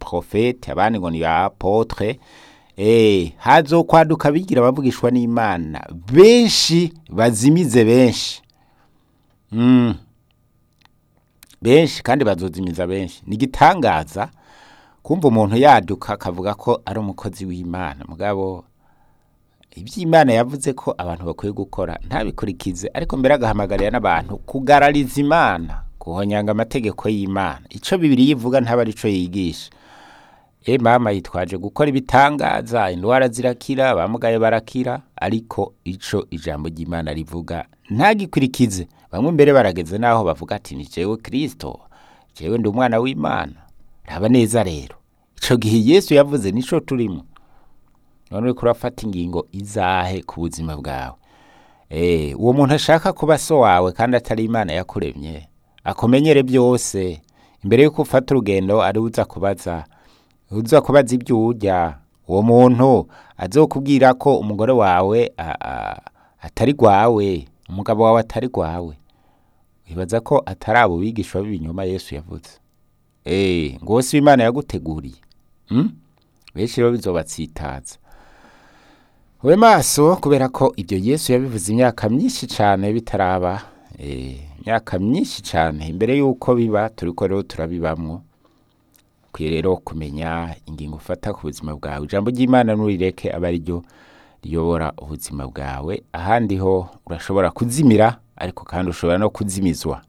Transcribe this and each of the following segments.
profete abandi ngo ni ba apotre eh hazokwaduka bigira bavugishwa n'Imana benshi bazimize benshi mm. benshi kandi bazozimiza benshi ni igitangaza kumva umuntu yaduka akavuga ko ari umukozi w'Imana mugabo iby'Imana yavuze ko abantu bakwiye gukora ntabikurikize ariko mbere agahamagarira n'abantu kugarariza Imana guhonyanga amategeko y'Imana ico bibiri yivuga ntaba arico yigisha e mama yitwaje gukora ibitangaza indwara zirakira abamugaye barakira ariko ico ijambo ry'Imana rivuga ntagikurikize bamwe mbere barageze naho bavuga ati ni jewe Kristo jewe ndi umwana w'Imana raba neza rero ico gihe Yesu yavuze nico turimo none uriko urafata ingingo izahe ku buzima bwawe eh uwo muntu ashaka kuba so wawe kandi atari Imana yakuremye akomenyere byose imbere yuko ufata urugendo ari uza kubaza uza kubaza ibyo urya uwo muntu azokubwira ko umugore wawe a- a- atari gwawe umugabo wawe atari gwawe wibaza ko atari abo bigishwa b'ibinyoma Yesu yavuze eh ngo wose Imana yaguteguriye hmm? benshi rero bizobatsitaza ube maso kubera ko ibyo Yesu yabivuze imyaka myinshi cyane bitaraba eh, imyaka myinshi cyane imbere y'uko biba turiko rero turabibamwo ukwiye rero kumenya ingingo ufata ku buzima bwawe ijambo ry'imana nurireke aba ariryo riyobora ubuzima bwawe ahandi ho urashobora kuzimira ariko kandi ushobora no kuzimizwa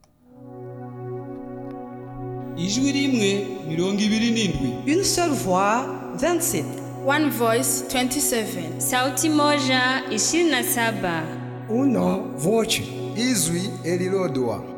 ijwi rimwe mirongo ibiri n'indwi Une seule voix, 27. One Voice 27. Sauti moja ishirini na saba. Uno voce izwi elilodwa